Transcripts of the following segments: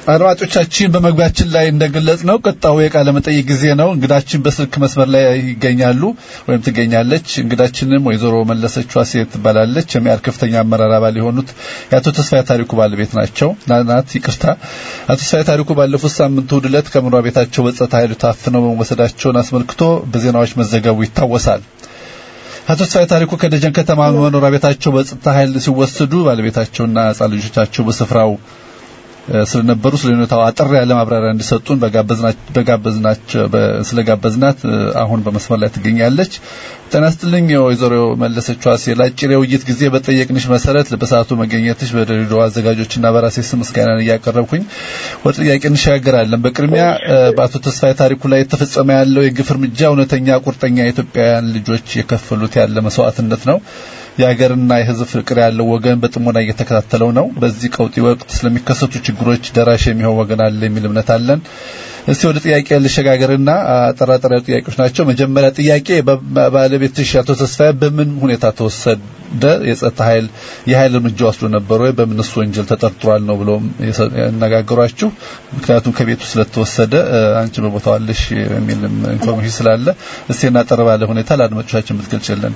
አድማጮቻችን በመግቢያችን ላይ እንደገለጽ ነው ቀጣዩ የቃለ መጠይቅ ጊዜ ነው። እንግዳችን በስልክ መስመር ላይ ይገኛሉ ወይም ትገኛለች። እንግዳችንም ወይዘሮ መለሰች ዋሴ ትባላለች። የሚያር ከፍተኛ አመራር አባል የሆኑት የአቶ ተስፋዬ ታሪኩ ባለቤት ናቸው ናት። ይቅርታ። አቶ ተስፋዬ ታሪኩ ባለፉት ሳምንት እሑድ ዕለት ከመኖሪያ ቤታቸው በጸጥታ ኃይሉ ታፍነው መወሰዳቸውን አስመልክቶ በዜናዎች መዘገቡ ይታወሳል። አቶ ተስፋዬ ታሪኩ ከደጀን ከተማ መኖሪያ ቤታቸው በጸጥታ ኃይል ሲወሰዱ ባለቤታቸውና ሕጻን ልጆቻቸው በስፍራው ስለነበሩ ስለ ሁኔታው አጠር ያለ ማብራሪያ እንዲሰጡን በጋበዝናቸው ስለጋበዝናት አሁን በመስመር ላይ ትገኛለች። ጤና ይስጥልኝ ወይዘሮ መለሰች ዋሴ። ለአጭር የውይይት ጊዜ በጠየቅንሽ መሰረት በሰዓቱ መገኘትሽ በድሬዳዋ አዘጋጆችና በራሴ ስም ምስጋናን እያቀረብኩኝ ወደ ጥያቄ እንሸጋገራለን። በቅድሚያ በአቶ ተስፋዬ ታሪኩ ላይ የተፈጸመ ያለው የግፍ እርምጃ እውነተኛ ቁርጠኛ የኢትዮጵያውያን ልጆች የከፈሉት ያለ መስዋዕትነት ነው። የሀገርና የሕዝብ ፍቅር ያለው ወገን በጥሞና እየተከታተለው ነው። በዚህ ቀውጢ ወቅት ስለሚከሰቱ ችግሮች ደራሽ የሚሆን ወገን አለ የሚል እምነት አለን። እስቲ ወደ ጥያቄ ልሸጋገርና አጠራጣሪ ጥያቄዎች ናቸው። መጀመሪያ ጥያቄ ባለቤትሽ አቶ ተስፋዬ በምን ሁኔታ ተወሰደ? የጸጥታ ኃይል የኃይል እርምጃ ወስዶ ነበር ወይ? በምንስ ወንጀል ተጠርጥሯል ነው ብሎ ያነጋገሯችሁ? ምክንያቱም ከቤቱ ስለተወሰደ አንቺ በቦታው አለሽ የሚል ኢንፎርሜሽን ስላለ እስቲ እናጠር ባለ ሁኔታ ለአድማጮቻችን ብትገልጭልን።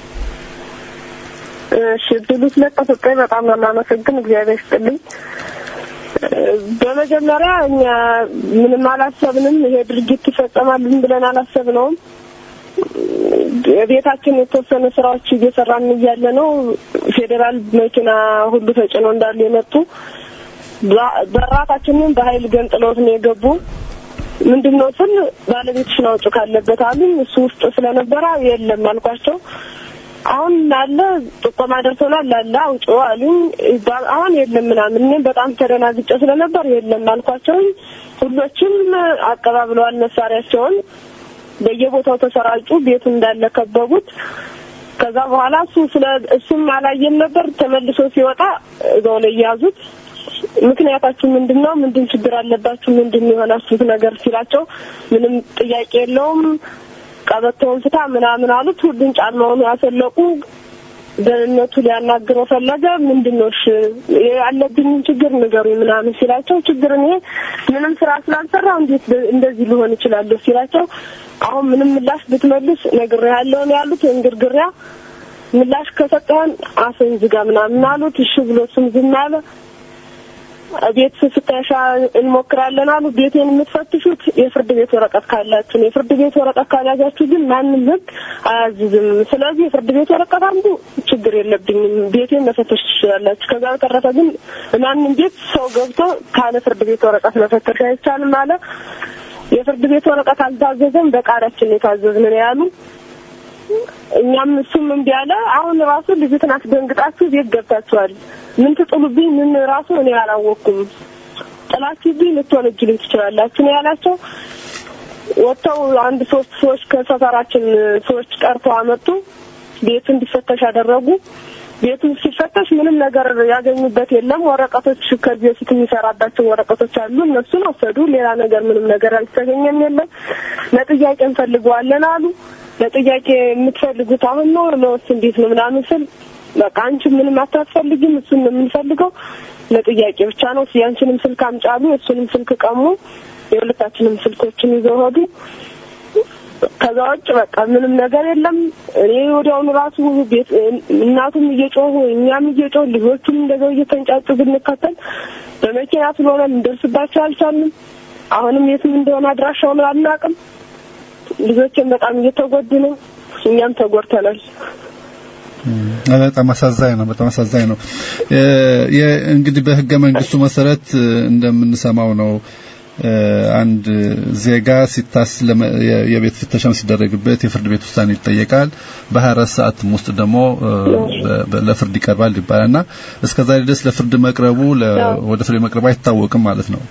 እሺ እድሉ ስለተሰጠኝ በጣም ነው የማመሰግን። እግዚአብሔር ይስጥልኝ። በመጀመሪያ እኛ ምንም አላሰብንም። ይሄ ድርጊት ይፈጸማል ብለን አላሰብነውም። ቤታችን የተወሰነ ስራዎች እየሰራን እያለ ነው ፌዴራል መኪና ሁሉ ተጭኖ እንዳሉ የመጡ በራታችንን በኃይል ገንጥለውት ነው የገቡ። ምንድን ነው ስል ባለቤትሽን አውጭ ካለበት አሉኝ። እሱ ውስጥ ስለነበረ የለም አልኳቸው። አሁን ላለ ጥቆማ ደርሶናል ላለ አውጪ አሉኝ። አሁን የለም ምናምን እኔም በጣም ተደናግጬ ስለነበር የለም አልኳቸውኝ። ሁሎችም አቀባብለዋል መሳሪያቸውን በየቦታው ተሰራጩ። ቤቱ እንዳለ ከበቡት። ከዛ በኋላ እሱ ስለ እሱም አላየም ነበር። ተመልሶ ሲወጣ እዛው ላይ ያዙት። ምክንያታችሁ ምንድን ነው? ምንድን ችግር አለባችሁ? ምንድን የሆናችሁት ነገር ሲላቸው ምንም ጥያቄ የለውም ቀበቶውን ፍታ ምናምን አሉት። ሁሉን ጫማውን ያሰለቁ። ደህንነቱ ሊያናግረው ፈለገ። ምንድን ነው እሺ ያለብኝን ችግር ንገሩኝ ምናምን ሲላቸው ችግር እኔ ምንም ስራ ስላልሰራሁ እንዴት እንደዚህ ሊሆን ይችላለሁ ሲላቸው አሁን ምንም ምላሽ ብትመልስ ነግሬሃለሁ ነው ያሉት። እንግርግሪያ ምላሽ ከሰጠህን አፍህን ዝጋ ምናምን አሉት። እሺ ብሎ እሱም ዝም አለ። ቤት ፍተሻ እንሞክራለን አሉ። ቤቴን የምትፈትሹት የፍርድ ቤት ወረቀት ካላችሁ ነው። የፍርድ ቤት ወረቀት ካልያዛችሁ ግን ማንም ሕግ አያዝዝም። ስለዚህ የፍርድ ቤት ወረቀት አንዱ ችግር የለብኝም፣ ቤቴን መፈተሽ ትችላላችሁ። ከዛ በተረፈ ግን ማንም ቤት ሰው ገብቶ ካለ ፍርድ ቤት ወረቀት መፈተሽ አይቻልም አለ። የፍርድ ቤት ወረቀት አልታዘዘም፣ በቃላችን የታዘዝን ነው ያሉ። እኛም እሱም እምቢ አለ። አሁን ራሱ ልጅትን አስደንግጣችሁ ቤት ገብታችኋል ምን ትጥሉብኝ? ምን ራሱ እኔ አላወቅኩም። ጥላችሁብኝ ልትወነጅሉኝ ትችላላችሁ ነው ያላቸው። ወጥተው አንድ ሶስት ሰዎች ከሰፈራችን ሰዎች ቀርተው አመጡ። ቤቱ እንዲፈተሽ አደረጉ። ቤቱ ሲፈተሽ ምንም ነገር ያገኙበት የለም። ወረቀቶች ከዚህ በፊት የሚሰራባቸው ወረቀቶች አሉ፣ እነሱን ወሰዱ። ሌላ ነገር ምንም ነገር አልተገኘም የለም። ለጥያቄ እንፈልገዋለን አሉ። ለጥያቄ የምትፈልጉት አሁን ነው ነውስ እንዴት ነው ምናምን ስል በቃ አንቺ ምንም አታስፈልጊም፣ እሱን ነው የምንፈልገው ለጥያቄ ብቻ ነው። ያንቺንም ስልክ አምጫሉ፣ እሱንም ስልክ ቀሙ። የሁለታችንም ስልኮችን ይዘው ሄዱ። ከዛ ውጭ በቃ ምንም ነገር የለም። እኔ ወዲያውኑ ራሱ ቤት እናቱም እየጮሁ እኛም እየጮሁ ልጆቹም እንደዛው እየተንጫጩ ብንከተል በመኪና ስለሆነ ልንደርስባቸው አልቻልንም። አሁንም የትም እንደሆነ አድራሻውን አናውቅም። ልጆችን በጣም እየተጎዱ ነው። እኛም ተጎድተናል። በጣም አሳዛኝ ነው። በጣም አሳዛኝ ነው። እንግዲህ በህገ መንግስቱ መሰረት እንደምንሰማው ነው አንድ ዜጋ ሲታስ የቤት ፍተሻም ሲደረግበት የፍርድ ቤት ውሳኔ ይጠየቃል። በ24 ሰዓት ውስጥ ደግሞ ለፍርድ ይቀርባል ይባላልና እስከዛ ድረስ ለፍርድ መቅረቡ ወደ ፍርድ መቅረቡ አይታወቅም ማለት ነው።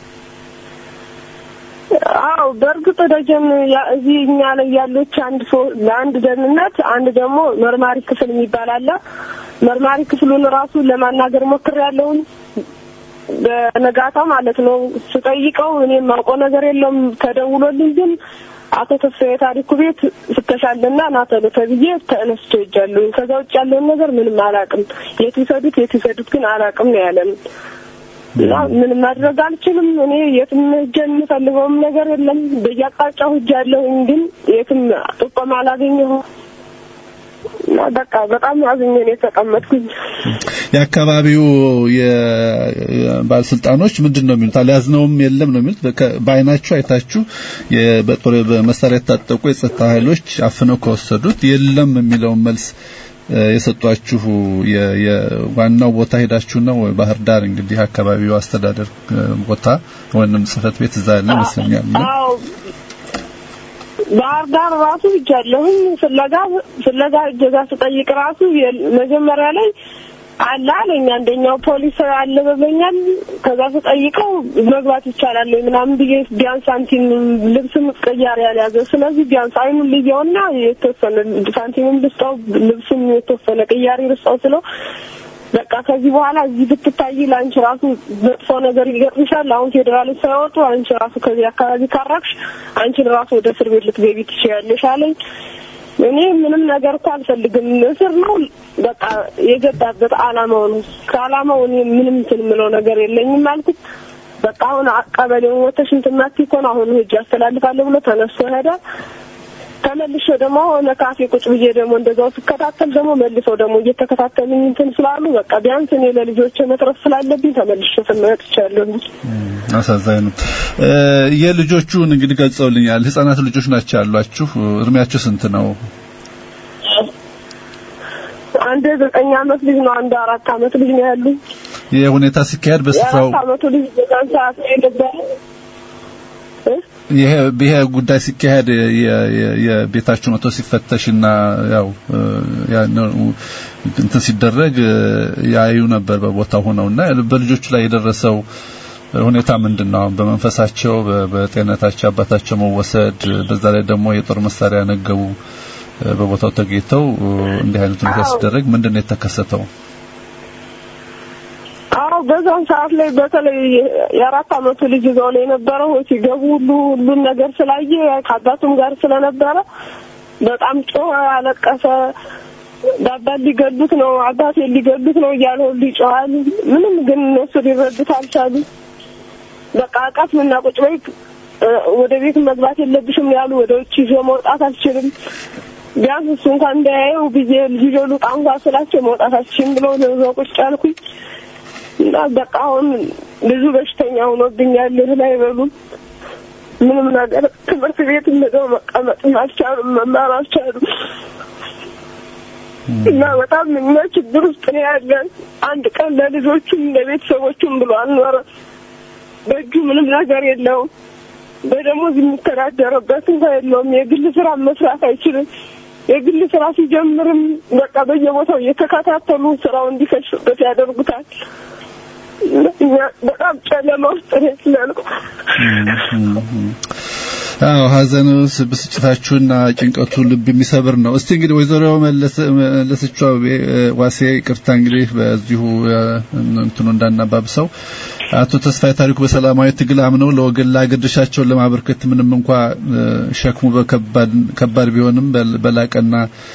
አዎ በእርግጥ ደጀን እዚህ እኛ ላይ ያለች አንድ ለአንድ ደህንነት አንድ ደግሞ መርማሪ ክፍል የሚባል አለ። መርማሪ ክፍሉን ራሱ ለማናገር ሞክሬያለሁኝ በነጋታው ማለት ነው። ስጠይቀው እኔ የማውቀው ነገር የለም ተደውሎልኝ ግን አቶ ተስፋዬ ታሪኩ ቤት ፍተሻለና ና ተሎ ተብዬ ተነስቼ ሄጃለሁኝ። ከዛ ውጭ ያለውን ነገር ምንም አላውቅም። የት ይሰዱት የት ይሰዱት ግን አላውቅም ነው ያለን። እና ምንም ማድረግ አልችልም። እኔ የትም ሄጄ የምፈልገውም ነገር የለም። በየአቅጣጫው ሄጃለሁኝ፣ ግን የትም ጥቆማ አላገኘሁም። እና በቃ በጣም አዝኜ ነው የተቀመጥኩኝ። የአካባቢው የባለስልጣኖች ምንድን ነው የሚሉት? አልያዝነውም የለም ነው የሚሉት። በከ- በአይናችሁ አይታችሁ የ- በጦር በመሳሪያ የታጠቁ የጸጥታ ኃይሎች አፍነው ከወሰዱት የለም የሚለውን መልስ እ፣ የሰጧችሁ የ- የዋናው ቦታ ሄዳችሁ ነው ወይ? ባህር ዳር እንግዲህ አካባቢው አስተዳደር እ፣ ቦታ ወይንም ጽህፈት ቤት እዛ ያለ ይመስለኛል። እና አዎ ባህር ዳር ራሱ ሄጃለሁኝ። ፍለጋ ፍለጋ እጀጋ ስጠይቅ ራሱ የል- መጀመሪያ ላይ አለ አለኝ። አንደኛው ፖሊስ አለ በበኛል። ከዛ ስጠይቀው መግባት ይቻላል ወይ ምናምን ብዬ ቢያንስ ሳንቲም ልብስም ቀያሪ ያልያዘ ስለዚህ ቢያንስ አይኑን ልየውና የተወሰነ ሳንቲምም ልስጠው ልብስም የተወሰነ ቅያሪ ልስጠው ስለው በቃ ከዚህ በኋላ እዚህ ብትታይ ለአንቺ ራሱ መጥፎ ነገር ይገጥምሻል። አሁን ፌዴራሎች ሳይወጡ አንቺ ራሱ ከዚህ አካባቢ ካራቅሽ አንቺን ራሱ ወደ እስር ቤት ልትገቢ ትችያለሽ አለኝ። እኔ ምንም ነገር እኮ አልፈልግም። እስር ነው በቃ የገባበት አላማው ነው። ከአላማው እኔ ምንም እንትን የምለው ነገር የለኝም አልኩት። በቃ አሁን ቀበሌውን ወተሽ እንትን ማትይ ከሆነ አሁን ሂጅ አስተላልፋለሁ ብሎ ተነስቶ ሄደ። ተመልሼ ደግሞ ሆነ ካፌ ቁጭ ብዬ ደግሞ እንደዛው ስከታተል ደግሞ መልሰው ደግሞ እየተከታተሉኝ እንትን ስላሉ በቃ ቢያንስ እኔ ለልጆቼ መትረፍ ስላለብኝ ተመልሼ ስመጥቻለሁ። አሳዛኝ ነው። እ፣ የልጆቹን እንግዲህ ገልጸውልኛል። ህጻናት ልጆች ናቸው ያሏችሁ። እድሜያቸው ስንት ነው? አንድ ዘጠኝ አመት ልጅ ነው፣ አንድ አራት አመት ልጅ ነው ያሉኝ። ይህ ሁኔታ ሲካሄድ በስፍራው የአራት አመቱ ልጅ በዛን ሰዓት ነው የነበረ እ? ይሄ ይሄ ጉዳይ ሲካሄድ የ- የ- የቤታችሁ መቶ ሲፈተሽና ያው እ፣ ያ ነው እንትን ሲደረግ እ፣ ያዩ ነበር በቦታው ሆነውና በልጆቹ ላይ የደረሰው ሁኔታ ምንድን ነው? አሁን በመንፈሳቸው በ- በጤንነታቸው አባታቸው መወሰድ፣ በዛ ላይ ደግሞ የጦር መሳሪያ ነገቡ እ፣ በቦታው ተገኝተው እ፣ እንዲህ አይነት ሁኔታ አዎ። ሲደረግ ምንድን ነው የተከሰተው? አዎ በዛን ሰዓት ላይ በተለይ የአራት አመቱ ልጅ እዛው ላይ የነበረው ሲገቡ ሁሉ ሁሉን ነገር ስላየ ከአባቱም ጋር ስለነበረ በጣም ጮኸ፣ አለቀሰ። አባት ሊገሉት ነው፣ አባቴ ሊገሉት ነው እያለ ሁሉ ይጮሃል። ምንም ግን እነሱ ሊረዱት አልቻሉ። በቃ አቃት ምና ቁጭ በይ እ፣ ወደ ቤት መግባት የለብሽም ያሉ፣ ወደ ውጭ ይዞ መውጣት አልችልም ቢያንስ እሱ እንኳን እንዳያየው ብዬ ልጅ ልውጣ እንኳን ስላቸው መውጣት አልችልም ብሎ ነው እዛው ቁጭ ያልኩኝ። እና በቃ አሁን ብዙ በሽተኛ ሆኖብኛል። እህል አይበሉም። ምንም ነገር ትምህርት ቤት እንደው መቀመጥ አልቻሉም፣ መማር አልቻሉም። እና በጣም እኛ ችግር ውስጥ ነው ያለን። አንድ ቀን ለልጆቹም ለቤተሰቦቹም ብሎ አልኖረም። በእጁ ምንም ነገር የለውም። በደሞዝ የሚተዳደርበት እንኳን የለውም። የግል ስራ መስራት አይችልም። የግል ስራ ሲጀምርም በቃ በየቦታው እየተከታተሉ ስራው እንዲከሽበት ያደርጉታል። እኛ በጣም ጨለማ ውስጥ ነው ያለነው። አዎ ሀዘኑ ብስጭታችሁና ጭንቀቱ ልብ የሚሰብር ነው። እስቲ እንግዲህ ወይዘሮ መለሰቿ ዋሴ ይቅርታ እንግዲህ በዚሁ እንትኑ እንዳናባብሰው አቶ ተስፋዬ ታሪኩ በሰላማዊ ትግል አምነው ለወገን ለአገር ድርሻቸውን ለማበርከት ምንም እንኳ ሸክሙ በከባድ ከባድ ቢሆንም በላቀና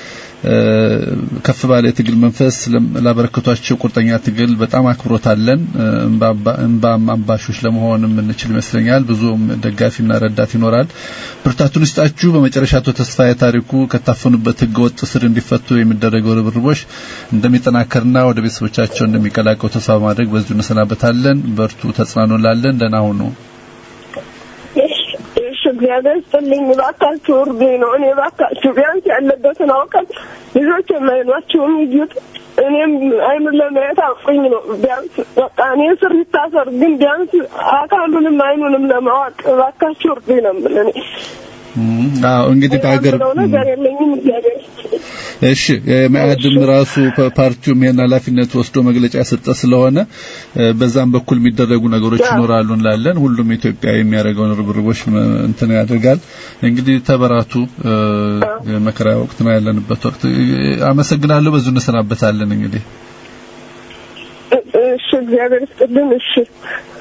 ከፍ ባለ የትግል መንፈስ ላበረከቷቸው ቁርጠኛ ትግል በጣም አክብሮት አለን። እንባም አምባሾች ለመሆን የምንችል ይመስለኛል። ብዙም ደጋፊና ረዳት ይኖራል። ብርታቱን ይስጣችሁ። በመጨረሻ አቶ ተስፋዬ ታሪኩ ከታፈኑበት ህገወጥ ስር እንዲፈቱ የሚደረገው ርብርቦች እንደሚጠናከርና ወደ ቤተሰቦቻቸው እንደሚቀላቀው ተስፋ በማድረግ በዚሁ እንሰናበታለን። በርቱ፣ ተጽናኑላለን። ደህና ሁኑ። እግዚአብሔር ስጥልኝ። እባካችሁ እርዱኝ ነው እኔ እባካችሁ ቢያንስ ያለበትን አውቀን ልጆች የማይኗቸውን ይዩት። እኔም አይኑን ለማየት አቁኝ ነው ቢያንስ በቃ እኔ ስር ይታሰር፣ ግን ቢያንስ አካሉንም አይኑንም ለማወቅ እባካችሁ እርዱኝ ነው የምልህ እኔ። አዎ እንግዲህ በሀገር ነገር የለኝም እግዚአብሔር እሺ መአድም ራሱ ፓርቲውም ይሄን ኃላፊነት ወስዶ መግለጫ የሰጠ ስለሆነ በዛም በኩል የሚደረጉ ነገሮች ይኖራሉ እንላለን። ሁሉም ኢትዮጵያ የሚያደርገውን ርብርቦች እንትን ያደርጋል። እንግዲህ ተበራቱ። መከራ ወቅት ነው ያለንበት ወቅት። አመሰግናለሁ። በዙ እንሰናበታለን እንግዲህ እሺ፣ እግዚአብሔር ይስጥልን። እሺ